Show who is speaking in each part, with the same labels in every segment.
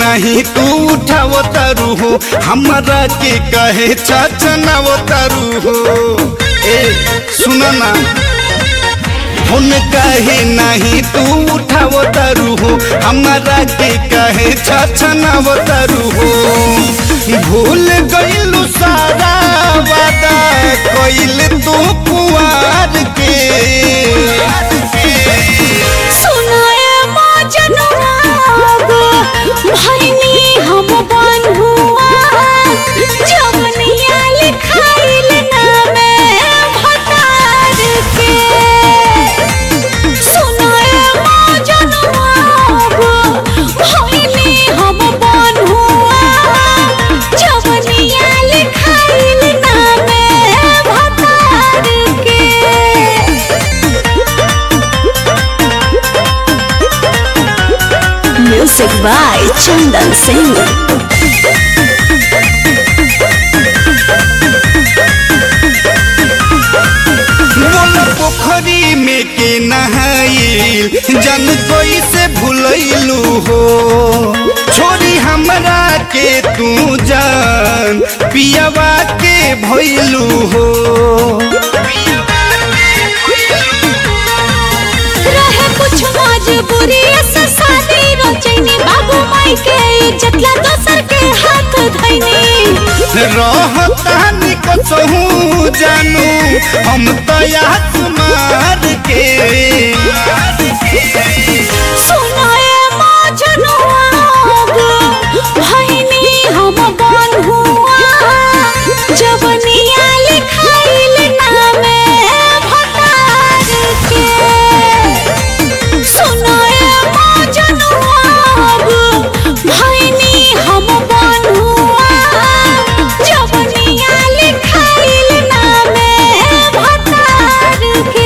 Speaker 1: नहीं तू उठाव तारू हो हमारा के कहे चचनाव तारू हो ए सुन ना फोन कहे नहीं तू उठाव तारू हो हमारा के कहे छछनाव तारू हो भूल गइलू सारा वादा कइल तू कुआर के
Speaker 2: सुनाए मजनुआ गो भैनी हम बन्हुआ जवनिया लिखाइल नामे भतार के सुनाए मजनुआ गो भैनी हम बन्हुआ जवनिया लिखाइल नामे भतार के Music by Chandan Singh.
Speaker 1: मोल पोखरी में के नहाइल जन कोई से भूलैलू हो छोरी हमरा के तू जान पियावा के भइलू हो
Speaker 2: रहे कुछ मजबूरी से शादी रचैनी बाबू माई के इज्जत ला दोसर के हाथ धैनी
Speaker 1: रहतानी कसहू जानू हम तो याद मार के
Speaker 2: सुनाए मजनुआ गो भैनी हम बन्हुआ जवनिया लिखाइल नामे भतार के सुनाए मजनुआ गो भैनी हम बन्हुआ जवनिया लिखाइल नामे भतार के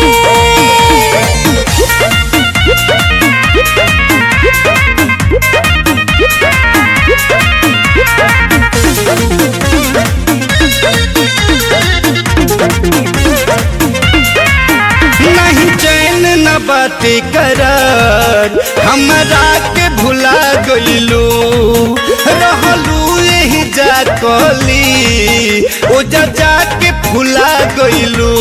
Speaker 1: नहीं चैन न बाटे करार हमरा के भुला गइलू रहलू यही जा कली ओ जा जा के भुला गइलू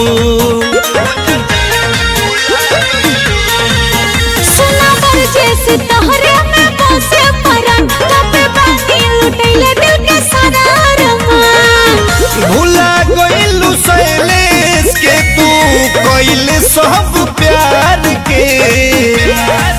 Speaker 2: सुना बर जैसे तोहरे में बसे परन तबे बानी लुटैले दिल के सारा अरमान
Speaker 1: भुला गइलू शैलेश के तू कइल सब प्यार के